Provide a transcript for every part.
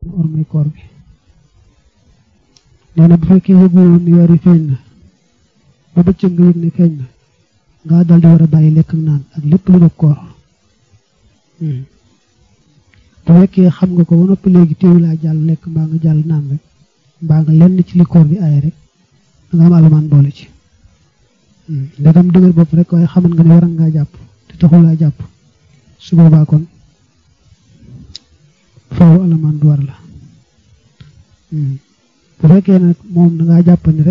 ormay koor bi nee na bu fekkee yëguwoon ni weer yi feeñ na ba bëccëg nga yëg ne feeñ na nga dal di war a bàyyi lekk ak naan ak lépp lu dog koor bu fekkee xam nga ko ba noppi léegi téewu laa jàll lekk mbaa nga jàll naan rek mbaa nga lenn ci li koor bi aaye rek da nga am alamaan boole ci ndegam dëgër bopp rek waaye xaman nga ne waran ngaa jàpp te taxul laa jàpp su boobaa kon faaw alamaan du war la bu fekkee nag moom da ngaa jàpp ni rek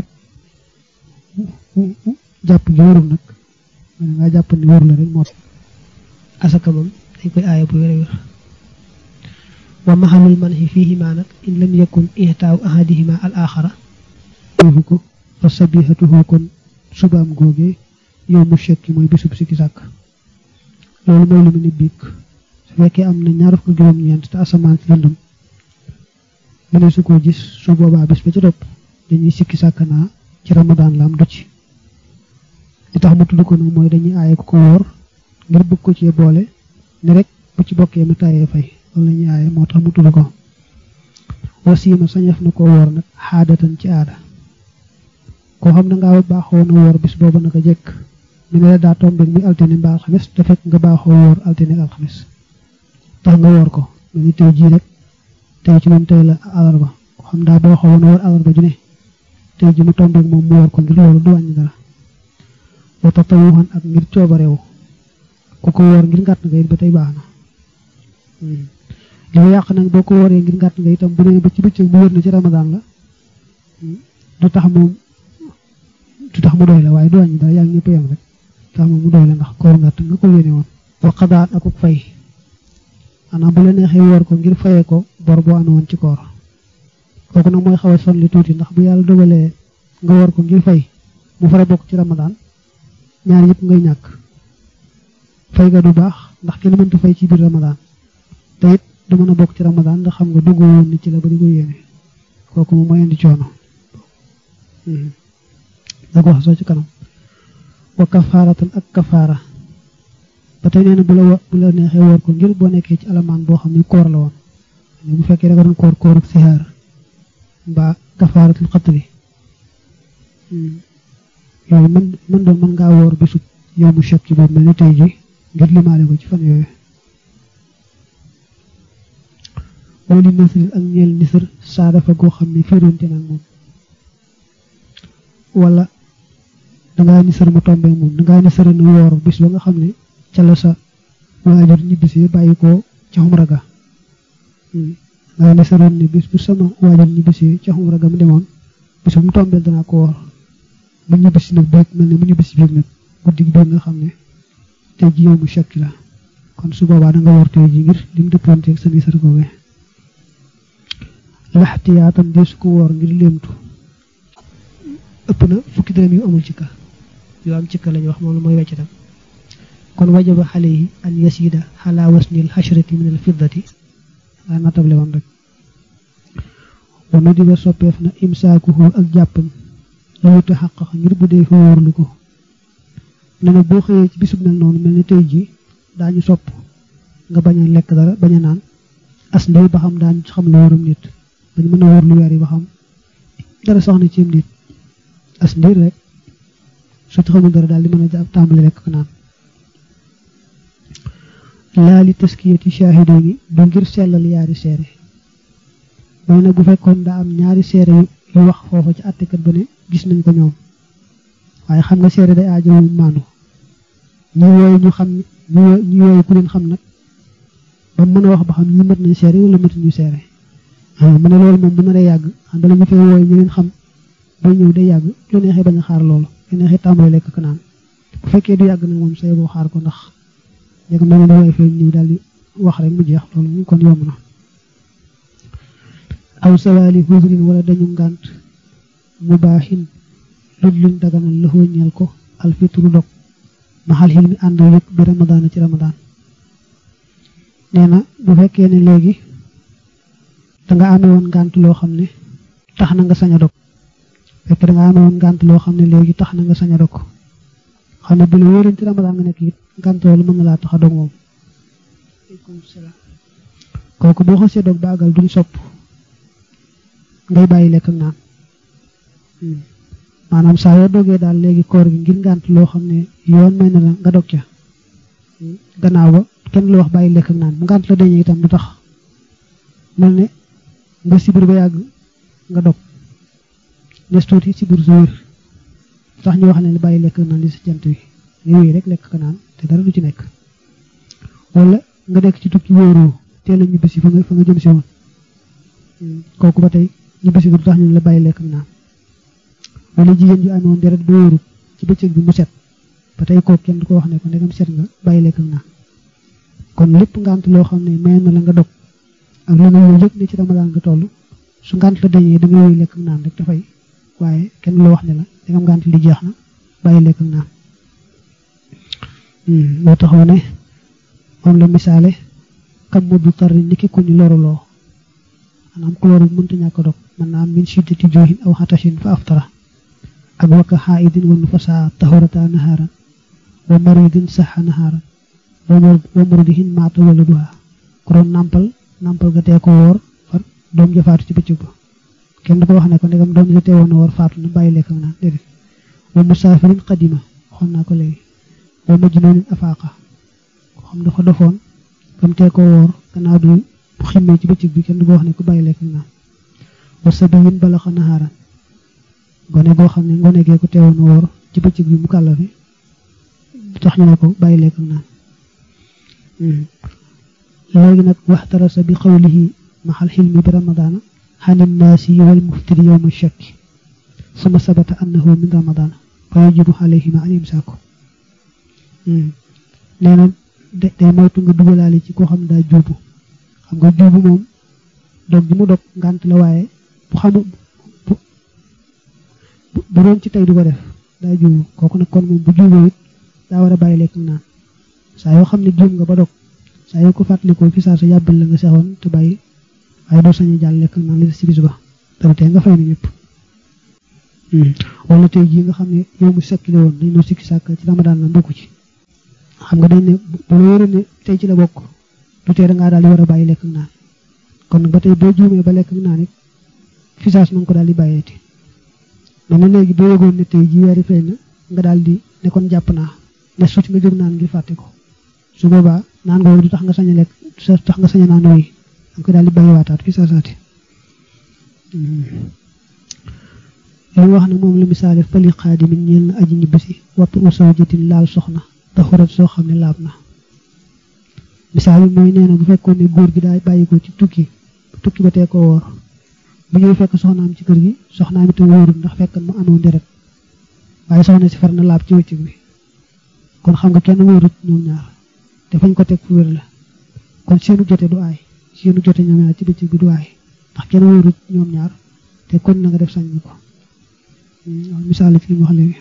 jàpp gi warul nag da ngaa jàpp ni warul la rek moo asaka moom dañ koy aaya bu wér wér wa maxalul manhi fiihima nag in lam yakun ihtaaw ahadihima al axara foofu ko fa sabihatuhu kon subaam googee yow mu shekki mooy bisub sikki sàkk loolu mooy lu mu ni biig su fekkee am na ñaar fukk juróom-ñeent te asamaan si lëndëm mu ne su ko gis su boobaa bis ba ci topp dañuy sikki sàkk naa ci ramadaan la am du ci li tax mu tudd ko nag mooy dañuy aaye ko ko wóor ngir bëgg ko ci boole ne rek bu ci bokkee mu tayee fay loolu la ñuy aaye moo tax mu tudd ko wasiima sañef na ko woor nag xaadatan ci aada koo xam ne ngaa baaxoo na woor bis boobu naka jekk mu ne la daa tombeeg muy altine mbaa alxames te fekk nga baaxoo woor altine ak alxames tax nga woor ko mu ni tey jii rek tey ci moom tey la alarba koo xam daa baaxoo woon woor alarba ju ne tey ji mu tombeeg moom mu woor ko ngir loolu du wàññi dara wa tatawuxan ak ngir coobareewu ku ko woor ngir ngàtt nga it ba tey baax na li ma yàq nag boo ko wooree ngir ngàtt nga itam bu nee ba ci bëccëg mu wër na ci ramadaan la du tax moom du tax mu doy la waaye du wàññi dara yaa ngi ñëpp yam rek tax moom mu doy la ndax koor ngàtt nga ko yéene woon wa xadaat akuk fay maanaam bu la neexee woor ko ngir fayee ko bor boo amee woon ci koor kooku nag mooy xaw a sonli tuuti ndax bu yàlla dogalee nga woor ko ngir fay mu fara bokk ci ramadaan ñaar yëpp ngay ñàkk fay ga du baax ndax kenn mënta fay ci biir ramadaan te it du mën a bokk ci ramadaan ndax xam nga dugg woon ni ci la ba di ko yéene kooku moom mooy indi coono da ko wax soo ci kanam wa kafaaratan ak kafaara ba tey nee na bu la bu la neexee woor ko ngir boo nekkee ci alamaan boo xam ne koor la woon bu fekkee da nga doon koor koor ak sihaar mbaa kafaaratul xatri yooyu mën mën doon mën ngaa woor bisub yow mu chèque ci boobu mel ni tey ji ngir limaale ko ci fan yooyu wali nasril ak ñeel nisar saa dafa goo xam ne fiiroonte nag moom wala dangaa nisar mu tombee moom dangaa nisar na woor bis ba nga xam ne ca la sa waajur ñibbisi bàyyi ko ca xumra ga dangaa nisaroon ne bis bu sama waajur ñibbisi ca xumra ga mu demoon bis bu mu tombeel danaa ko woor mu ñibbisi nag beeg mel ne mu ñibbisi biig nag guddi gi nga xam ne tey ji yow mu chekki la kon su boobaa da nga woor tey ji ngir lim dëppoonteeg sa nisar googee laxtiyaatam dee su ko woor ngir léemtu ëpp na fukki dërëm yu amul cikka yu am cikka lañu wax moom la mooy wecc tam kon wajaba xale yi an yasida xalaa wasnil xashrati min al fiddati waa natable woon rek wanu di ba soppeef na imsaakuhu ak jàppam loolu te xaqax ngir bu dee fi wóorlu ko ne na boo xëyee ci bisub mel noonu mel ni tey ji daañu sopp nga bañ a lekk dara bañ a naan as ndey ba xam daañu xam la wóorum nit dañ mën a wóor lu weer yi ba xam dara soxna ci nit as ndiir rek su ci xamul dara daal di mën a jàpp tàmbali rek ko naan laa li taskiyati shaahido gi du ngir sellal yaari seere mooy nag bu fekkoon daa am ñaari seere yu wax foofa ci àttekat ba ne gis nañ ko ñoom waaye xam nga seere day aajo maanu ñu wooyu ñu xam ñu wooyu ku leen xam nag ba mën a wax ba xam ñi mat nañ seere wala matuñu seere mu ne loolu moom bu naree yàgg xam bala ñu fee wooyu ñu leen xam ba ñëw day yàgg lu neexee bañ a xaar loolu lu neexee tàmbali lekk ko naan bu fekkee du yàgg nag moom say boo xaar ko ndax léegi da nga woy fee ñëw daal di wax rek mu jeex loolu mu kon yomb na aw sawaali husrin wala dañu ngànt mu baaxin lu luñ daganal la ñeel ko alfitru dog maxal xil mi ànd yëpp bi ramadaan ci ramadaan nee na bu fekkee ne léegi danga amee woon ngànt loo xam ne tax na nga sañ a dog fekk da nga amee woon ngànt loo xam ne léegi tax na nga sañ a dog xam ne bu la wóoroon ci ramadaan nga nekk it ngànt loolu mën na laa tax a dog moom kooku boo xasee dog baagal duñ sopp ngay bàyyi lekk ak naan maanaam saa yoo dogee daal léegi koor gi ngir ngànt loo xam ne yoon may na la nga dog ca gannaaw ba kenn lu wax bàyyi lekk ak naan bu ngànt la dañuy itam du tax mel ne nga sibir ba yàgg nga dog nes tuuti sibir su wér tax ñu wax ne li bàyyi lekk ak naan li si jant wi yooyu rek lekk ak naan te dara du ci nekk wala nga nekk ci tukki wóoroo teel a ñibbisi fa nga fa nga jëm si woon kooku ba tey ñibbisi bi du tax ñu la bàyyi lekk ak naan wala jigéen ju amoon deret ba wóorut ci bëccëg bi mu set ba tey kooku kenn du ko wax ne ko ndegam set nga bàyyi lekk ak naan kon lépp ngant loo xam ne may na la nga dog ak lu nga yow yëg ne ci ramadaan nga toll su ngant la dañee da nga yooyu lekk ak naan rek dafay waaye kenn loo wax ne la ndegam ngant li jeex na bàyyi lekk ak naan moo taxaw ne moom la misaale kam mu du tarri niki ku ñu loruloo maanaam ku loru mënta ñàkk dog mën naa am min shiddati joohin aw xatashin fa aftara ak wakka xaidin wa nufasa tahurata naharan wa maridin saxa naharan wa muridihin maata wala duha ku doon nàmpal nàmpal ga tee ko woor far doom ja faatu ci bëccëg ba kenn du ko wax ne ko ndegam doom ja teewoon na woor faatu na bàyyi lekk naan déedéet wa musaafirin qadima waxoon naa ko léegi wa majnuunin afaaqa ko xam dafa dofoon bam tee ko woor gannaaw du ximmee ci bëccëg bi kenn du ko wax ne ko bàyyi lekk naan wa sabiyin balaxa naharan gone goo xam ne ngone gee ko teewoon woor ci bëccëg bi mu kàllafi tax ñu ne ko bàyyi lekk naan léegi nag waxtarasa bi xawlihi maxal xilmi bi ramadaana xanin naasi wal muftiri yowma shakki suma sabata annahu min ramadaana fa yajibu alayhima an imsaaku nee na day moytu nga dugalaale ci koo xam ne daa juubu xam nga juubu moom dog ji mu dog ngànt la waaye bu xamu bu doon ci tey du ko def daa juubu kooku nag kon moom bu juuboo it daa war a bàyyi lekk naan saa yoo xam ne juum nga ba dog saa yoo ko fàttalikoo fi saa sa yàbbal la nga sexoon te bàyyi waaye doo sañu jàll lekk naan li des ci bis ba dara tey nga fay na ñëpp wala tey jii nga xam ne yow mu sekkile woon dañ noo sikki sàkk ci ramadaan la bokku ci xam nga dañ ne bu la wóoree ne tey ci la bokk du tee da ngaa daal di war a bàyyi lekk naan kon nag ba tey boo juumee ba lekk naan it fi saas na nga ko daal di bàyyeeti mais na léegi boo yëgoon ne tey jii weeri feeñ na nga daal di ne kon jàpp naa ne suuti nga jóg naan ngir fàtte ko su boobaa naan nga du tax nga sañ a lekk sa tax nga sañ a naan woy danga ko daal di bàyyi waataat fi saa saati li wax ne moom la misaale fali xaadimin ñeel na aji ñibbisi wattu u sawjatin laal soxna taxurat soo xam ne laab na misaal bi mooy nee na bu fekkoon ne góor gi daay bàyyi ko ci tukki tukki ba tee ko woor bu ñëw fekk soxnaam ci kër gi soxnaam itam wóorul ndax fekk mu amoon deret waaye soxna si far na laab ci wëccëg bi kon xam nga kenn wóorut ñoom ñaar te fañ ko teg fu wér la kon seenu jote du aay seenu jote ñoom ñaar ci bëccëg bi du aay ndax kenn wóorut ñoom ñaar te kon na nga def sañ ko misaal ci li mu wax léegi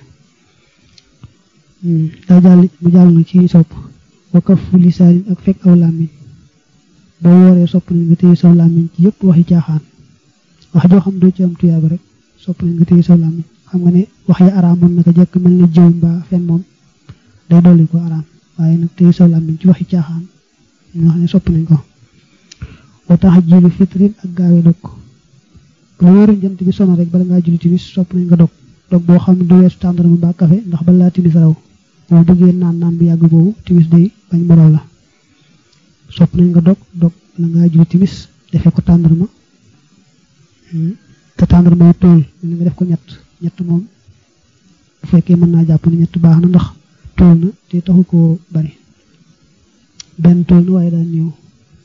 daa jàll mu jàll na ci sopp wa kafu lisaanin ak fekk aw làmmiñ boo wooree sopp nañ nga téye saw làmmiñ ci yëpp waxi caaxaan wax joo xam doo ci am tuyaaba rek sopp nañ nga téye saw làmmiñ xam nga ne wax yi araamoon naka jekk mel ne jëw mbaa fen moom day dolli ko araam waaye nag téye saw làmmiñ ci waxi caaxaan ñu wax ne sopp nañ ko wa tax jilu fitrin ak gaawe dog bu la wóoree jant bi sono rek bala ngaa julli timis sopp nañ nga dog dog boo xam ne du weesu tàndarma mbaa kafe ndax balaa timis raw boo bëggee naan naan bi yàgg boobu timis day bañ mu raw la sopp nañ nga dog dog bala ngaa julli timis defee ko tàndarma te tàndarma yi tool li nga def ko ñett ñett moom bu fekkee mën naa jàpp ne ñett baax na ndax tool na te taxu koo bari benn tool na waaye daal néew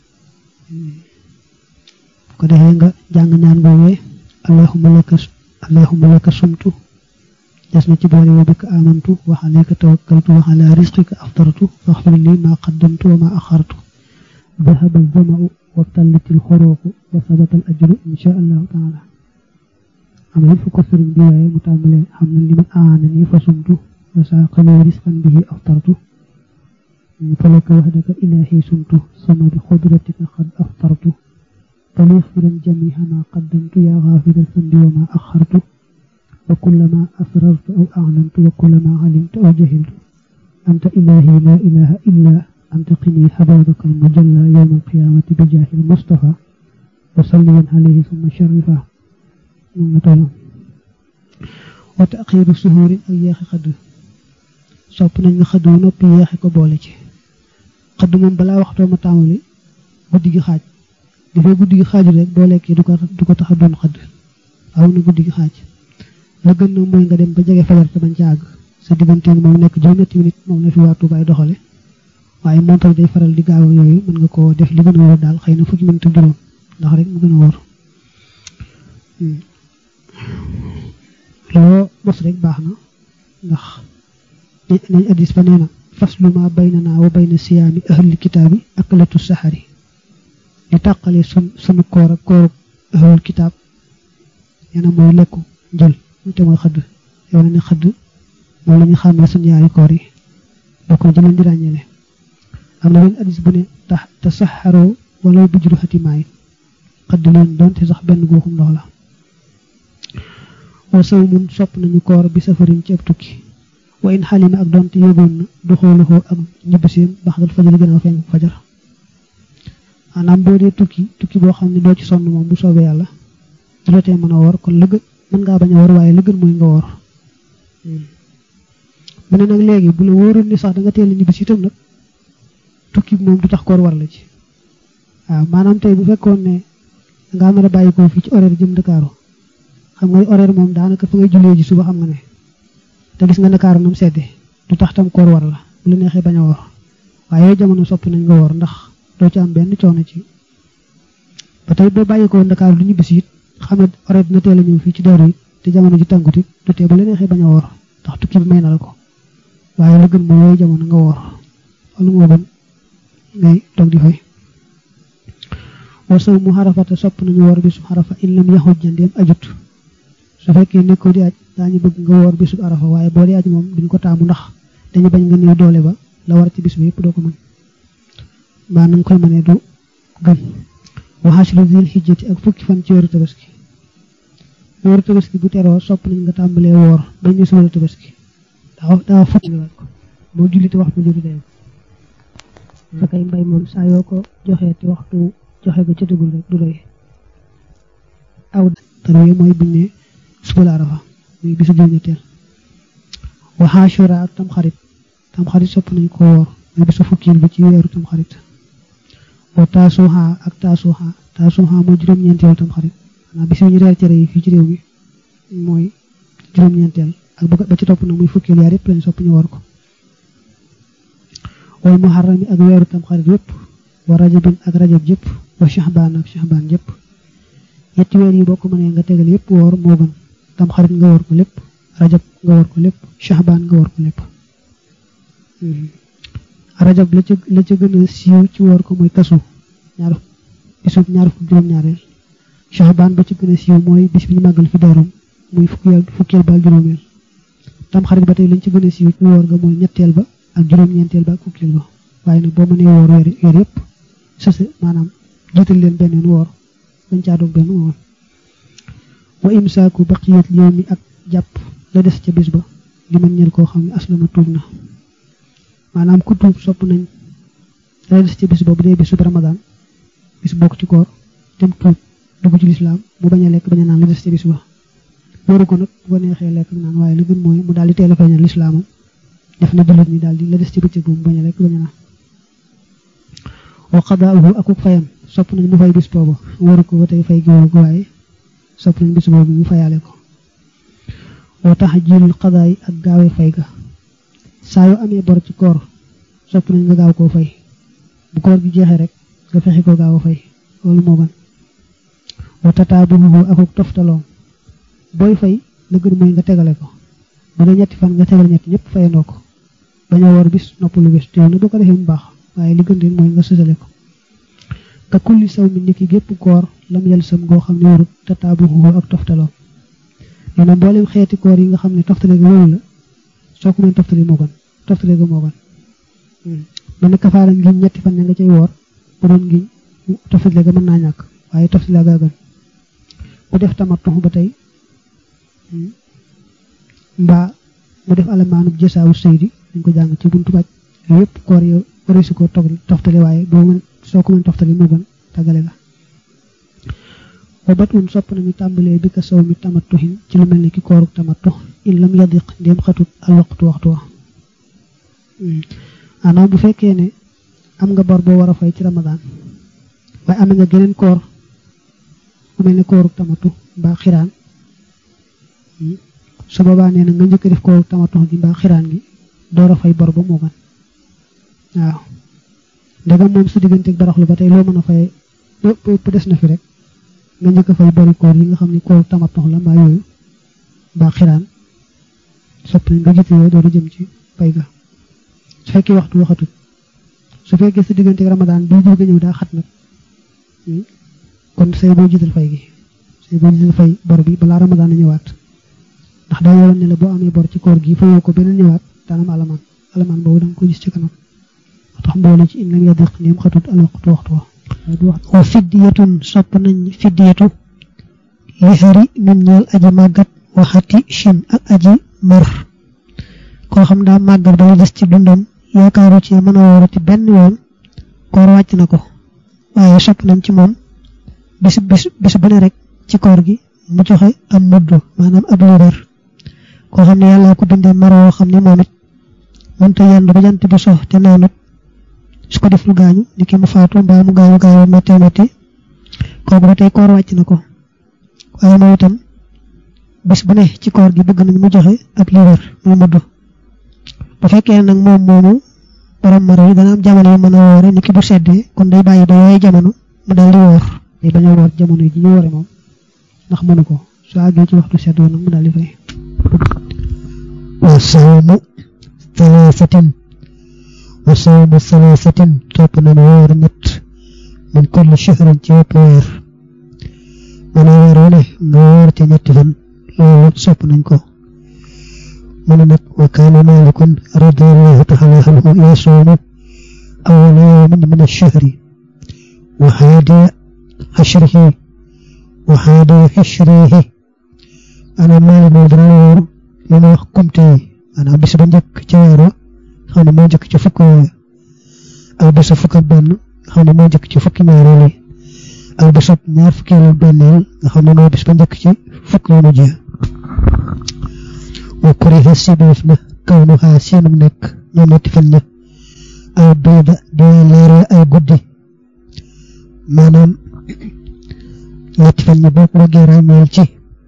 ko defee nga jàng ñaan googee allahumma laka allahumma laka sumtu des na ci boole wa bika amantu wa alayka tawakkaltu wa ala rizqika aftartu faghfir li ma qaddamtu wa ma akhartu ذهب الظمأ وابتلت الخروق وثبت الأجر إن شاء الله تعالى am na fu ko sëriñ bi waaye mu tàmbalee xam na li man aanani fa sumtu wa saaqali risqan bihi aftartu falaka wahdaka ilahi sumtu sama bi xudratika qad aftartu فليغفرا جميع ما قدمت يا غافر الذنب وما أخرت وكلما أسررت أو أعلنت وكلما علمت أو جهلت أنت إلهي لا إله إلا أنت قني حبابك المجلى يوم القيامة بجاه المصطفى وصليا عليه ثم شرفه moom la tollu wa taxiiru suhuuri ak yeexi xëdd sopp nañ nga xëdd noppi yeexi ko boole ci xëdd moom balaa waxtoo ma tàmbali guddi gi xaaj dafay guddi gi xaaju rek boo lekkee du ko du ko tax a doon xëdd aw na guddi gi xaaj la gën nag mooy nga dem ba jege fajar te bañ ca àgg sa digganteeg moom nekk juróom-ñetti minute moom la fi waa Tuubaay doxale waaye montal day faral di gaaw yooyu mën nga koo def li gën a wóor daal xëy na fukki minute juróom ndax rek mu gën a wóor loo mos rek baax na ndax nañ addis ba nee na faslu ma baynana wa bayna siyaami ahli kitaabi akalatu saxari li tàqale sun sunu koor ak kooru ahlul kitaab nee na mooy lekku njël te mooy xëdd yow na ne xëdd moom la ñu xàmmee suñu yaari koor yi bokk na ci leen di ràññeele am na benn addis bu ne tax te saxaroo wala bijru xatimaay xëdd leen doonte sax benn guuxum ndox la wa saw mun sopp nañu koor bi safarin ci ab tukki wa in xalima ak doonte yógoon na du xooluxoo ak ñibbiseem baxdal fajar gën a fenk fajar maanaam boo dee tukki tukki boo xam ne doo ci sonn moom bu soobee yàlla du la tee mën a woor kon la gën mën ngaa bañ a woor waaye la gën mooy nga woor mu ne nag léegi bu la wóoroon ni sax da nga teel a ñibbisi itam nag tukki moom du tax koor war la ci waaw maanaam tey bu fekkoon ne nga mën a bàyyi ko fii ci horaire jëm Ndakaaru xam nga horaire moom daanaka fa ngay jullee ji suba xam nga ne te gis nga Ndakaaru nam sedde du tax tam koor war la bu la neexee bañ a woor waaye jamono soppi nañ nga woor ndax doo ci am benn coono ci ba tey boo bàyyi ko Ndakaaru du ñibbisi it xam ne horaire dina teel a ñëw fii ci Daaru it te jamono ji tàngut it du tee bu la neexee bañ a woor ndax tukki bi may na la ko waaye la gën mooy yooyu jamono nga woor loolu moo gën ngay toog di fay wasaw mu xarafata sopp nañu woor bisub xarafa in lam yaxuj jandeem ajut su fekkee nekkoo di aj daañu bëgg nga woor bisub arafa waaye boo di aj moom duñ ko taamu ndax dañu bañ nga néew doole ba la war ci bis bi yëpp doo ko mën mbaa na nga koy mënee du gën waxaasilu dil xijjati ak fukki fan ci weeru tabaski weeru tabaski bu teroo sopp nañ nga tàmbalee woor bañ ñu suwal tabaski daa daa fukki waat ko boo jullite waxtu juri day sa kay mbay moom saa yoo ko joxee te waxtu joxe ba ca dugul rek du doy aw tarwiya mooy buñ ne suba la arafa muy bisu juróom-ñetteel wa Ashura ak tamxarit tamxarit sopp nañ ko woor muy bisu fukkil bi ci weeru tamxarit wa taasuha ak taasuha taasuha mooy juróom-ñeenteel tamxarit xanaa bis ñu reer cere yi fii ci réew mi mooy juróom-ñeenteel ak ba ci topp nag muy fukkil yaar yëpp lañ sopp ñu woor ko wal muharrami ak weeru tamxarit yëpp wa rajabin ak rajab yëpp wa shahbaan ak shahbaan yëpp ñetti weer yi boo ko mënee nga tegal yëpp woor moo gën tamxarit nga woor ko lépp rajab nga woor ko lépp shahbaan nga woor ko lépp rajab la ca la ca gën a siiw ci woor ko mooy kasu ñaar bisub ñaar fukk juróom-ñaareel shahbaan ba ci gën a siiw mooy bis bi ñu màggal fi daarum muy fukkeel fukkeel ba ak juróomeel tamxarit ba tey lañ ci gën a siiw ci woor nga mooy ñetteel ba ak juróom-ñeenteel ba ak fukkeel ba waaye nag boo mënee woor weer weer yëpp sose maanaam jiital leen benn woor bañ caa doog benn woor wa imsaaku baqiyat yawmi ak jàpp la des ca bis ba li man ñel koo xam ne aslama tuub na maanaam ku tuub sopp nañ la des ca bis ba bu dee bisu ramadan bis bokk ci koor dem tuub dugg ci lislaam mu bañ a lekk bañ a naan la des ca bis ba waru ko nag bu neexee lekk naan waaye li gën mooy mu daal di teel a feeñal lislaamam def na jullit ñi daal di la des ci bëccëg bu mu bañ a lekk bañ a naan wa qadaa'uhu akuk fayam sopp nañ mu fay bis boobu waru ko ba tey fay gi waru ko waaye sopp nañ bis boobu mu fayaale ko wa tahjiilul qadaa'i ak gaawee fay ga saa yoo amee bor ci koor sopp nañ nga gaaw koo fay bu koor gi jeexee rek nga fexe ko gaaw a fay loolu moo gën wa tataabuhu akuk toftaloom booy fay la gën mooy nga tegale ko bu dee ñetti fan nga tegal ñetti ñëpp fayandoo ko bañ a woor bis noppalu bis te na boo ko defee mu baax waaye li gën rek mooy nga sësale ko ka kulli saw mi niki gépp koor lam yel sam goo xam ne warut tataabuhu ak toftaloom nee na mboolem xeeti koor yi nga xam ne toftale ga loolu la soo ko mën toftale moo gën toftale ga moo gën man kafaara ngiñ ñetti fan ña nga cay woor bu doon ngiñ toftale ga mën naa ñàkk waaye toftale ga gën bu def tamattu ba tey mbaa mu def alamaanub jësaawu sëydi dañ ko jàng ci buntu baj yooyu yëpp koor yow wari si ko toftale waaye boo mën soo ko mën toftale moo gën tàggale la wa bat un sopp nañu tàmbalee bi ka saw mi tamattuhin ci lu mel ni ki kooru tamattu in lam yadiq ndéem xatut al waxtu waxtu wa maanaam bu fekkee ne am nga bor boo war a fay ci ramadaan waaye am nga geneen koor bu mel ne kooru tamattu mbaa xiraan su boobaa nee na nga njëkk def kooru tamattu gi mbaa xiraan gi door a fay bor ba moo gën waaw ndegam moom su digganteeg baraxlu ba tey loo mën a fay lépp des na fi rek nga njëkk a fay bari koor yi nga xam ne kooru tamattu la mbaa yooyu mbaa xiraan soppi nga jiite yooyu door a jëm ci fay ga su fekkee waxtu waxatut su fekkee sa digganteeg ramadaan bii bëgg a ñëw daa xat nag kon say boo jiital fay gi say boo jiital fay bor bi balaa ramadaan a ñëwaat ndax daa yoroon ne la boo amee bor ci koor gi fayoo ko beneen ñëwaat daanam alamaan alamaan boobu da nga ko gis ci kanam moo tax mboole ci in lam yadiq ndéem xatut al waxtu waxtu wa wa fiddiyatun sopp nañ fiddiyatu li xari min ñeel aji màggat waxati chin ak aji mar koo xam daa màggat ba la des ci dundam yaakaaru ci mën a woorati benn yoon koor wàcc na ko waaye sopp nañ ci moom bis bis bis bu ne rek ci koor gi mu joxe am mudd maanaam ab liibar koo xam ne yàlla ko bindee mar woo xam ne moom it mënta yendu ba jant bi so te naanut su ko deful gaañu ni ki mu faatu mbaa mu gaañu gaañu métti métti kooku ba tey koor wàcc na ko waaye moom itam bis bu ne ci koor gi bëgg nañ mu joxe ab liibar muy mudd bu fekkee nag moom moomu borom mar yi dana am jamono yu mën a woore ni ki bu seddee kon day bàyyi ba yooyu jamono mu dal di woor day bañ a woor jamono yi ji ñu woore moom ndax mënu ko su àggee ci waxtu sedd nag mu daal di fay wa sawmu thalathatin wa sawmu thalathatin topp nañu woor ñett min kulli shahrin ci wépp weer mën a weer wu ne nga woor ci ñetti fan loolu sopp nañ ko mu ne nag wa kaana malikun radiallahu taala anhu yasuumu awwala yawmin min ash-shahri wa haadiya ashrihi wa haadiya ashrihi ana maalik moom dana woor li ma wax kumte yi maanaam bis ba njëkk ci weer wa xam ne moo njëkk ci fukk yooyu ak bisu fukk ak benn xam ne moo njëkk ci fukki ñaareel yi ak bisu ñaar fukkeelu benneel nga xam ne moo bis ba njëkk ci fukk yu mujj wa kuriha sibeef na kaw nu xaa seenum nekk ñoom ñetti fan ña ay bayda di leere ay guddi maanaam ñetti fan ña boo ko bëggee ràññeel ci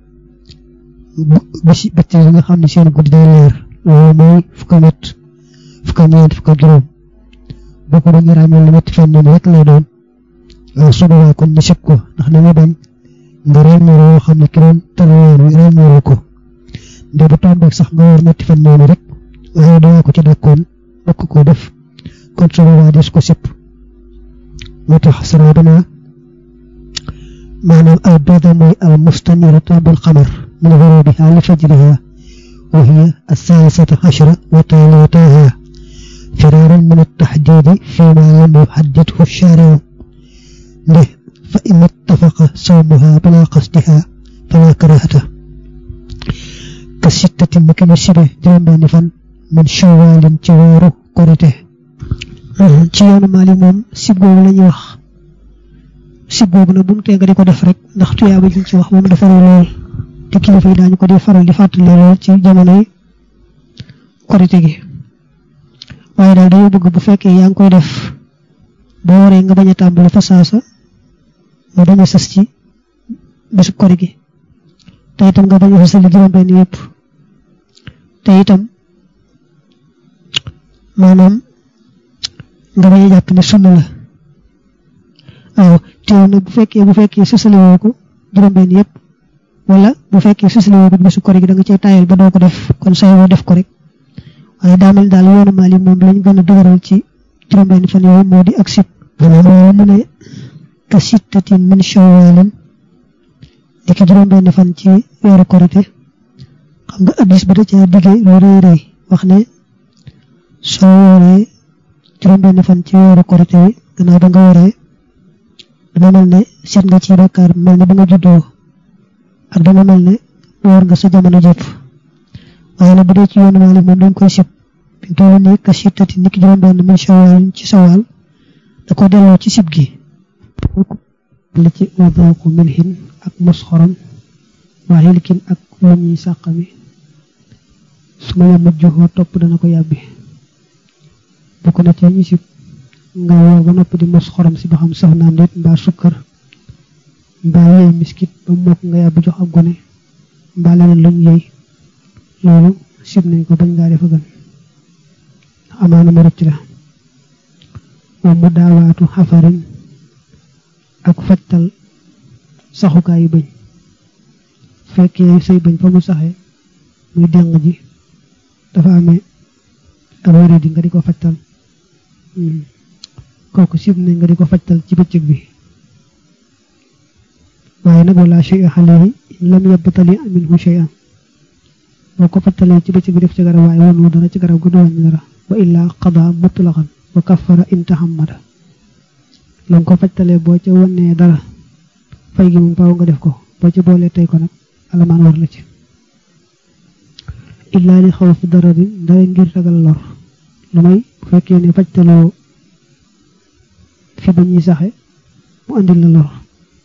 bisi bëtti yi nga xam ne seen guddi day leer loolu mooy fukk ak ñett fukk ak ñeent fukk ak juróom boo ko bëggee ràññeel ne ñetti fan ñoom rek lay doon waaw su boobaa kon ñu sib ko ndax dañu bañ nga ràññeel yoo xam ne ki doon tëral yoon wi ràññeelu ko nde bu tombeek sax nga war ñetti fan noonu rek waaye doo ko ci dakkoon bokk ko def kon su boobaa des ko sipp moo tax sara dana maanaam al bayda mooy al mustaniratu bil xamar min ghurubiha li fajriha wa hiya الثالثة عشرة وتاليتها فرارا من التحديد فيما لم يحدده الشارع له فإن اتفق صومها بلا قصدها فلا كراهة ka sittati ni ki ñu sibe juróom benni fan min shawalin ci weeru korite ci yoonu Maalik moom sib googu la ñuy wax sib googu nag bu mu tee nga di ko def rek ndax tuyaaba ji ci wax moom dafa rëy lool te kilifa yi daañu ko di faral di fàttali lool ci jamonoy korite gi waaye daal dañoo bëgg bu fekkee yaa ngi koy def boo waree nga bañ a tàmbali fa saasa nga bañ a sës ci bésu kori gi te itam nga bañ a sësali juróom benn yëpp te itam maanaam nga bañ a jàpp ne sunna la waaw teew nag bu fekkee bu fekkee sësali woo ko juróom benn yëpp wala bu fekkee sësali woo ko bésu kori gi da nga cay taayal ba doo ko def kon say woo def ko rek waaye daa mel daal yoonu Maalik moom lañ gën a dëgëral ci juróom benn fan yooyu moo di ak sib maanaam mu ne ka sittatin min shawalin dikki juróom benn fan ci weeru korite xam nga addis ba da caa diggee lu rëy rëy wax ne soo wooree juróom benn fan ci weeru korite wi gannaaw ba nga wooree dama mel ne seet nga ci bakkaar mel ne ba nga juddoo ak dama mel ne woor nga sa jamono jëpp waaye nag bu dee ci yoonu Maalik moom dañ koy sib fi mu toll nii ka sittati niki juróom benn min shawal ci sawal da ko delloo ci sib gi la ci udooku milhin ak mos xorom waa xilkin ak lu ñuy sàqami su ma yàmmat joxoo topp dana ko yàbbi bokk na ci ñu si nga woor ba noppi di mos xorom si ba xam saf naam déet mbaa sukkar mbaa yëy miskit ba mokk nga yàbbi jox ak gone mbaa leneen luñ yëy loolu sib nañ ko bañ ngaa defa gën amaana ma rëcc la moom mu daawaatu xafarin ak fajtal saxukaayu bëñ fekkee say bëñ fa mu saxee muy deng ji dafa amee ak wéré di nga di ko fajtal kooku sib nañ nga di ko fajtal ci bëccëg bi waaye nag wala shay alayhi in lam yabtali minhu shay'an boo ko fajtalee ci bëccëg bi def ci garab waaye wonu dara ci garab gu du wàññi dara wa illaa qada mutlaqan wa kaffara in tahammada lam ko fajtalee boo ca wonee dara fay gi moom faaw nga def ko boo ci boolee tey ko nag alamaan war la ci illaa li xaw fi dara di dara ngir ragal lor lu may bu fekkee ne fajtaloo fi ba ñuy saxe mu andil la lor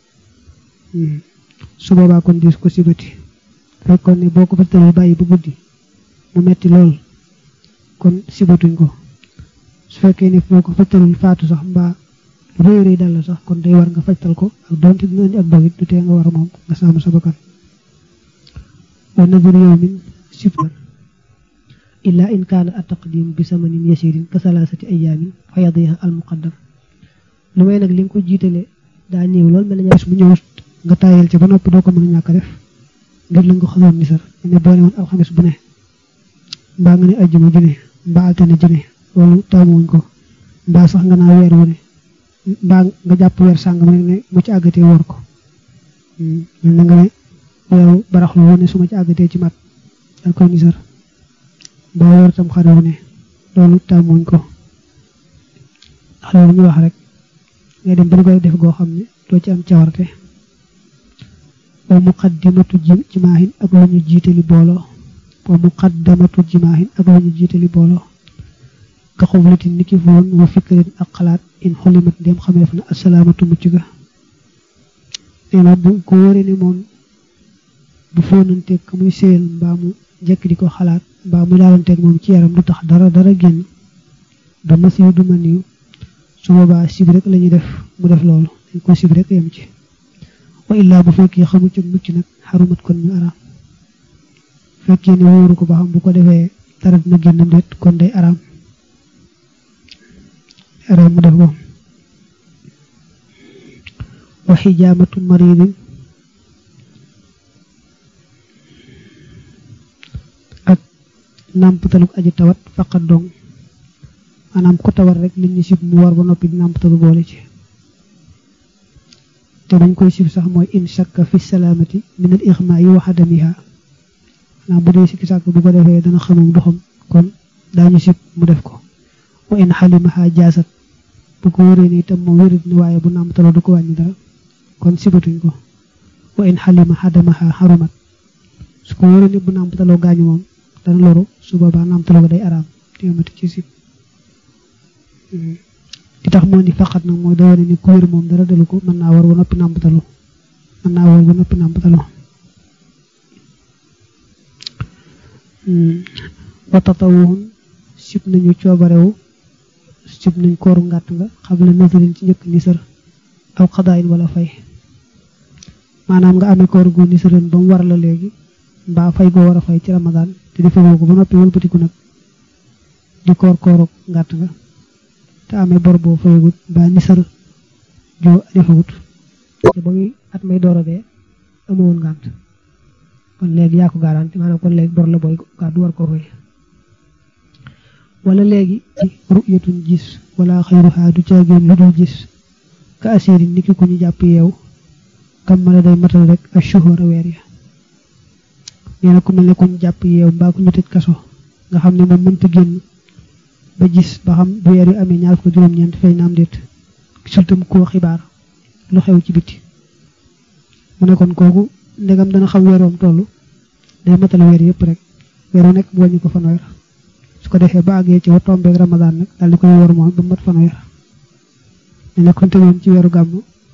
su boobaa kon diis ko sibati fekkoon ne boo ko fajtaloo bàyyi ba guddi mu metti lool kon sibatuñ ko su fekkee ne boo ko fajtalul faatu sax mbaa réy réy dal la sax kon day war nga fajtal ko ak doonte dina indi ak dogit du tee nga war a moom nga sàmm sa bakkan wa nadur yawmin sibtan illa in kaana at taqdim bi samanin yasirin ka salaasati ayaamin fa yadiha al muqaddam lu may nag li nga ko jiitale daa néew lool mel na ñaar mu ñëw nga taayal ci ba noppi doo ko mën a ñàkk def ngir la nga xamoon ni sar ne boole woon alxames bu ne mbaa nga ne ajjuma ju ne mbaa altine ju ne loolu taamuwuñ ko mbaa sax nga naa weer wu ne mbaa nga jàpp weer sàngam rek ne mu ci àggatee wor ko mel na nga ne weeru baraxlu wu ne su ma ci àggatee ci mat dal koy nisar mbaa weer tam xare wu ne loolu taamuwuñ ko ndax loolu ñu wax rek ngay dem ba nga koy def goo xam ne doo ci am cawarte wa muqaddimatu jimaahin ak lu ñu jiitali booloo wa muqaddamatu jimaahin ak lu ñu jiitali booloo ka xublatin niki foon wa fikrin ak xalaat in xulimat ndem xameef na asalaamatu mucc ga nee na bu ko wóoree ne moom bu foonanteeg ka muy séyal mbaa mu jekk di ko xalaat mbaa mu laalanteeg moom ci yaram du tax dara dara génn du masiw du maniw su boobaa sib rek la ñuy def mu def loolu dañ ko sib rek yem ci wa illaa bu fekkee xamu ci mucc nag xarumat kon ñu araam fekkee ne wóoru ko ba xam bu ko defee dara dina génn déet kon day araam araam mu def ko wa xijaamatu maridin ak nàmpataluk aji tawat faqat dong maanaam ku tawat rek li ñu sib mu war ba noppi di nàmpatalu boole ci te dañ koy sib sax mooy in shakka fi salaamati min al ixmaa yi wa xadamiha maanaam bu dee sikki sàkk bu ko defee dana xamam doxam kon daañu sib mu def ko wa in xalimaha jaasat bu ko wéree ni itam moom wérit ni waaye bu nàmtaloo du ko wàññi dara kon sibatuñ ko wa in xalima xadamaha xarumat su ko wéree ni bu nàmtaloo gaañu moom dana loru su boobaa nàmtaloo ko day araam téemati ci sib di tax moo ni faqat nag mooy da wane ni ku wér moom dara dalu ko mën naa war ba noppi nàmpatalu mën naa war ba noppi nàmpatalu wa tatawuhun sib nañu coobarewu sib nañ kooru ngàtt nga xam la nazarin ci njëkk nisar aw xadaayin wala fay maanaam nga amee koor gu nisaroon ba mu war la léegi mbaa fay goo war a fay ci ramadaan te di fayoo ko ba noppi wëlbatiku nag di koor kooru ngàtt nga te amee bor boo fayagut mbaa nisar joo defagut te ba muy at may door a dee amoon ngànt kon léegi yaa ko garanti maanaam kon léegi bor la booy gàddu war ko fay wala léegi ru'yatun gis wala xayruha du caagéen lu dul gis ka asiri niki ku ñu jàpp yeew kam mala day matal rek ak shuhura weer ya nee na ku mel ne ku ñu jàpp yeew mbaa ku ñu tëj kaso nga xam ne moom mënta génn ba gis ba xam bu weer yu amee ñaar ko juróom-ñeent fay naam déet gisul tam koo xibaar lu xew ci biti mu ne kon kooku ndegam dana xam weeroom toll day matal weer yëpp rek weeru nekk mu wàññi ko fanweer su ko defee ba àggee ci wa tombeeg ramadaan nag daal di koy wor moom ba mat fanweer ne nekkoon tegoon ci weeru gàmm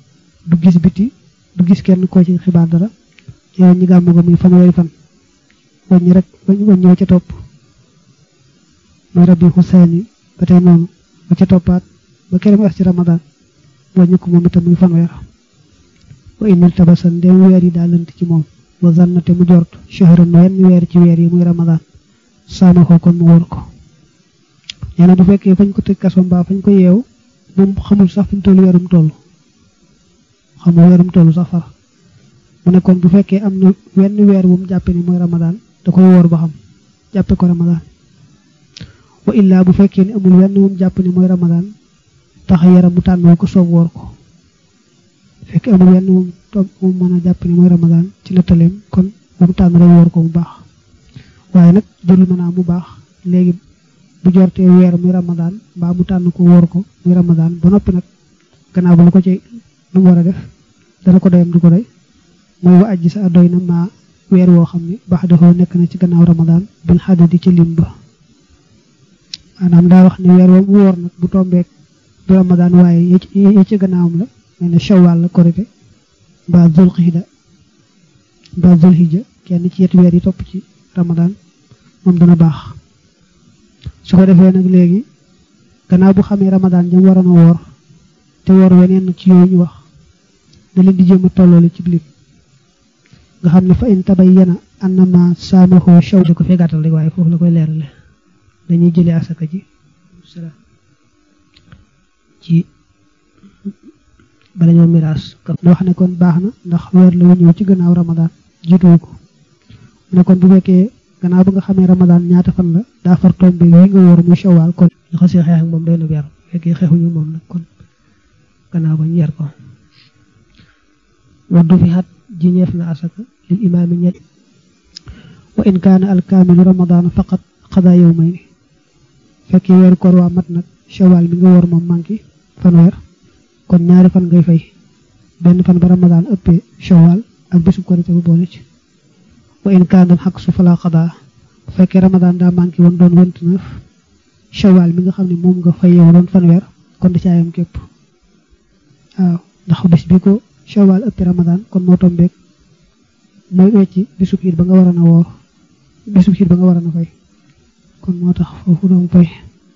du gis biti du gis kenn koo ci xibaar dara yow ñi gàmmu ga muy fanweeri fan wàññi rek wàññi wa ca topp mooy rabbi xuseen yi ba tey noonu ba ca toppaat ba kere mu ci ramadan wàññi ko moom itam muy fanweer wa inil tabasan ndem weer yi daa lënt ci moom wa zannate mu jort shahran wenn weer ci weer yi muy ramadan saama ko kon mu wóor ko nee na bu fekkee fañ ko tëj kaso mbaa fañ ko yeew moom xamul sax fi mu toll weerum toll xamul weerum toll sax far mu ne kon bu fekkee am na wenn weer bu mu jàppe ni mooy ramadan da koy woor ba xam jàppe ko ramadan wa illaa bu fekkee ni amul wenn bu mu jàpp ni mooy ramadan tax yaram mu tànn ko soob woor ko fekkee amul wenn bu mu mën a jàpp ni mooy ramadan ci nettaleem kon bu mu tànn rek woor ko bu baax waaye nag jëlu mën naa mu baax léegi bu jortee weer muy ramadan mbaa mu tànn ko wóor ko muy ramadan ba noppi nag gannaaw ba lu ko ci lu mu war a def dana ko doyam du ko doy mooy wa ajji sa doy na maa weer woo xam ne baax dafa nekk na ci gannaaw ramadan bil xadadi ci lim ba maanaam daa wax ne weer woo mu wóor nag bu tombeek du ramadan waaye yi ci gannaawam la mel ne shawwal la korite mbaa zulxida mbaa zulhijja kenn ci yetti weer yi topp ci ramadan moom dana baax su ko defee nag léegi gannaaw bu xamee ramadan jëm waroon a woor te woor weneen ci yooyu ñu wax da leen di jéem a tolloole ci bilim nga xam ne fa in tabayyana annama saamahu shaw di ko fee gàttal rek waaye foofu la koy leerale dañuy jëlee asaka ji ci bala ñoo miraas ñu wax ne kon baax na ndax weer la wu ñëw ci gannaaw ramadan jiituwu ko mu ne kon bu fekkee gannaaw ba nga xamee ramadan ñaata fan la daa far tombe yi nga wóor muy shawal kon ñu xasee xeex ak moom doy na yar fekkee xeexuñu moom nag kon gannaaw ba ñu yar ko waddu fi xat ji ñeef na asaka lil imaami ñet wa in kaana alkaamilu ramadan faqat xadaa yawmayni fekkee weeru koor waa mat nag shawal mi nga wóor moom manki fanweer kon ñaari fan ngay fay benn fan ba ramadan ëppee shawal ak bésu korite bu boole ci wa in kaana xaq su fala xadaa bu fekkee ramadan daa manqué woon doon vingt-neuf shawal mi nga xam ne moom nga fayee doon fanweer kon da caayam képp waaw ndax bis bi ko shawal ëppi ramadan kon moo tombeek mooy wecci bisub xiit ba nga waroon a woor bisub xiit ba nga waroon a fay kon moo tax foofu doon fay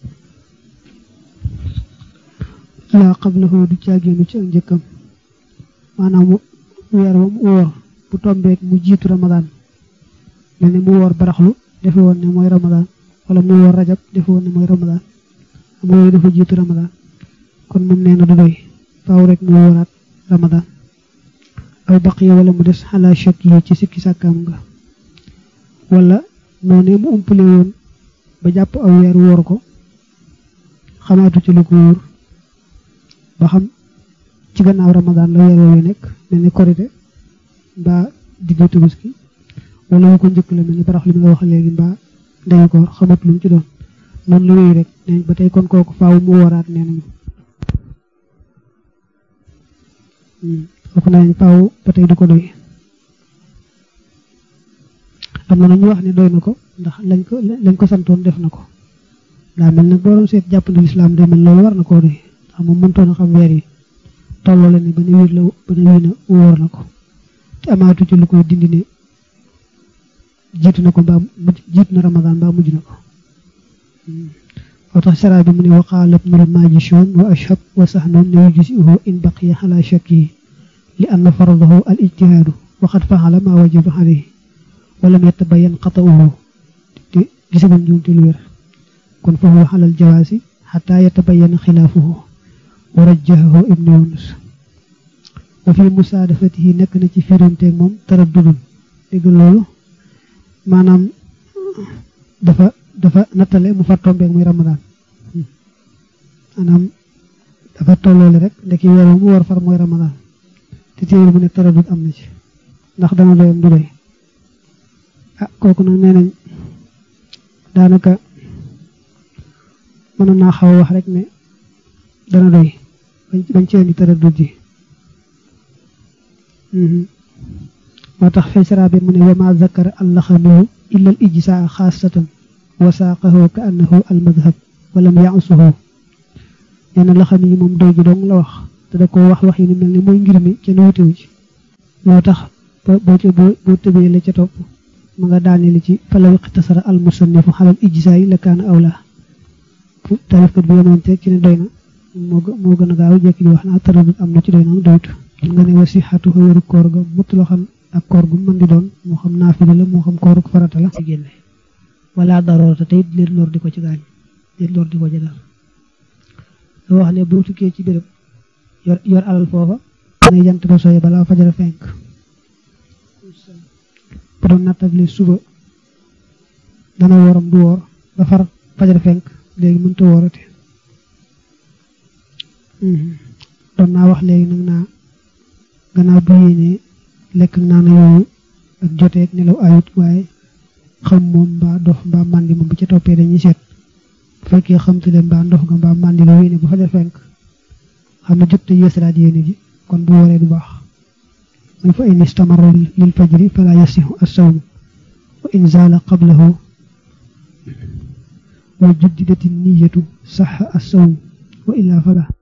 laa qablahu du caagéenu ci ak njëkkam maanaam weer wa mu woor bu tombeek mu jiitu ramadan mel ni mu woor baraxlu defe woon ne mooy ramadan wala mu woor rajab defe woon ne mooy ramadan am yooyu dafa jiitu ramadan kon moom nee na du doy faaw rek mu wooraat ramadan aw baqiya wala mu des xalaa chak yi ci sikki sàkkaam nga wala noonu mu umpale woon ba jàpp aw weer woor ko xamaatu ci lu ko wóor ba xam ci gannaaw ramadan la weer woowee nekk mel ni korite mbaa diggu tabaski wala wu ko njëkk la mel ni barax li mi nga wax léegi mbaa ndeyu ko xamat lu mu ci doon noonu la wéy rek neñ ba tey kon kooku faaw mu waraat nee nañu kooku nañ faaw ba tey du ko doy am na nañu wax ne doy na ko ndax lañ ko lañ ko santoon def na ko daa mel nag boo doon seet jàppandi lislaam day mel loolu war na koo doy ndax moom mëntoon a xam weer yi tolloo la ni ba ne wiir la ba ne wii na wóor na ko te amaatu ci lu koy dindi ne jiitu na ko mbaa jiitu na ramadan mbaa mujj na ko moo tax sara bi mu ne waqaala ibnul majishun wa ashab wa sahnun ne yujzi'uhu in baqiya ala shakkihi li anna faradahu al ijtihaadu wa qad faala ma wajaba alayhi wa lam yatabayyan qata'uhu te gisaguñ njuumte lu wér kon fa huwa ala al jawaasi xataa yatabayyana xilaafuhu wa rajjahahu ibnu yunus wa fi musaadafatihi nekk na ci firanteeg moom taraddudun dégg loolu maanaam dafa dafa nattale mu far tombeeg muy ramadan maanaam dafa tolloole rek ndeki weer mu war far mooy ramadan te téewul mu ne taraddud am na ci ndax dana doyam du doy ah kooku nag nee nañ daanaka mënoon naa xaw a wax rek ne dana doy bañ ci indi taraddud ji moo tax fay sara bi mu ne wa ma zakara allaxamiyu illa al ijsaa xaasatan wa saaqahu ka annahu al madhab walam yaasuhu nee na laxam yi moom doy ji dong la wax te da ko wax wax yi ni mel ni mooy ngir mi ca nuutewu ci loo tax boo ca boo tëbee la ca topp ma nga daane li ci falaw iqtasara al musannifu xalal ijsaay la kaana awla tarifkat bi yemoon te ci ne doy na moo moo gën a gaaw jekki di wax naa taradut am na ci doy na doytu nga ne wasi xatu wéru koor ga mut loo xam ak koor gu mën di doon moo xam naafila la moo xam kooruk farata la ci génne wala daroorata tey leen lor di ko ci gaañ leen lor di ko ci dal da wax ne boo tukkee ci béréb yor yor alal foofa nay jant ba sooy balaa fajara fenk bu doon nattable suba dana woram du woor ba far fajara fenk léegi mënta woorate doon naa wax léegi nag naa gannaaw bu yéenee lekk naa na yooyu ak joteeg nelaw ayut waaye xam moom mbaa dof mbaa màndi moom bu ca toppee dañuy seet bu fekkee xamtule mbaa ndox nga mbaa màndi la yéene bu fajar fenk xam ne jot te yeesalaat yéene ji kon bu waree du baax mooy fa in istamara lil fajri fala yasihu as-sawm wa in zaala qablahu wa juddidati niyatu saxa as-sawm wa illa fala